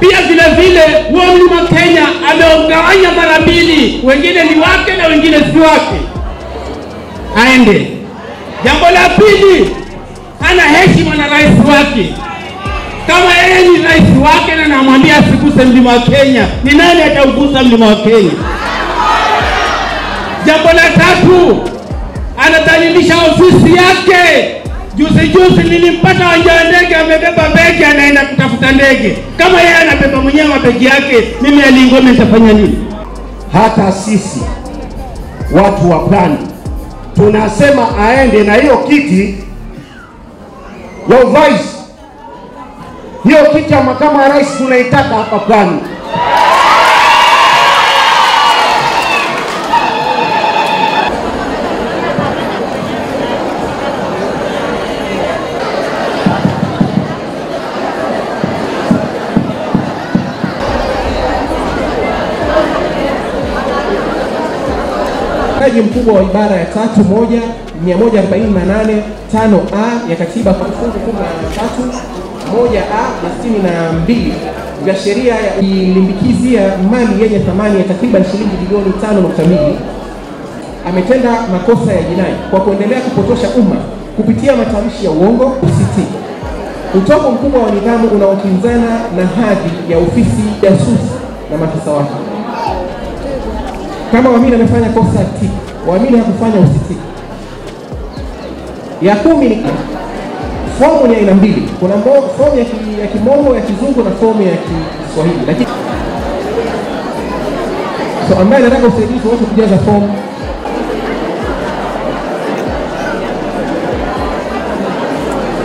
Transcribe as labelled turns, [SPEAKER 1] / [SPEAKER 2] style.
[SPEAKER 1] Pia vile vile huo mlima Kenya ameugawanya mara mbili, wengine ni wake na wengine si wake, aende. Jambo la pili, hana heshima na rais wake. Kama yeye ni rais wake na namwambia asiguse mlima wa Kenya, ni nani ataugusa mlima wa Kenya? Jambo la tatu, anadhalilisha ofisi yake. Juzi juzi nilimpata wanja wa ndege amebeba begi anaenda kutafuta ndege. Kama yeye anabeba mwenyewe mabegi yake, mimi Alingome nitafanya nini?
[SPEAKER 2] hata sisi watu wa pwani tunasema aende na hiyo kiti ya urais, hiyo kiti ya makamu wa rais tunaitaka hapa pwani.
[SPEAKER 3] Ukiukaji mkubwa wa ibara ya tatu moja 148 tano a ya katiba kwa kifungu kumi na tatu moja a na sitini na mbili vya sheria ya ilimbikizia mali yenye thamani ya takriban shilingi bilioni tano nukta mbili ametenda makosa ya jinai kwa kuendelea kupotosha umma kupitia matamshi ya uongo UCT, utovu mkubwa wa nidhamu unaokinzana na hadhi ya ofisi jasusi na maafisa wake. Kama Wamini amefanya kosa T, Wamini hakufanya UCT. Ya kumi ni fomu ni aina mbili, kuna mo- fomu ya, ki, ya kimombo ya kizungu na fomu ya Kiswahili, lakini so ambaye anataka usaidizi wote kujaza fomu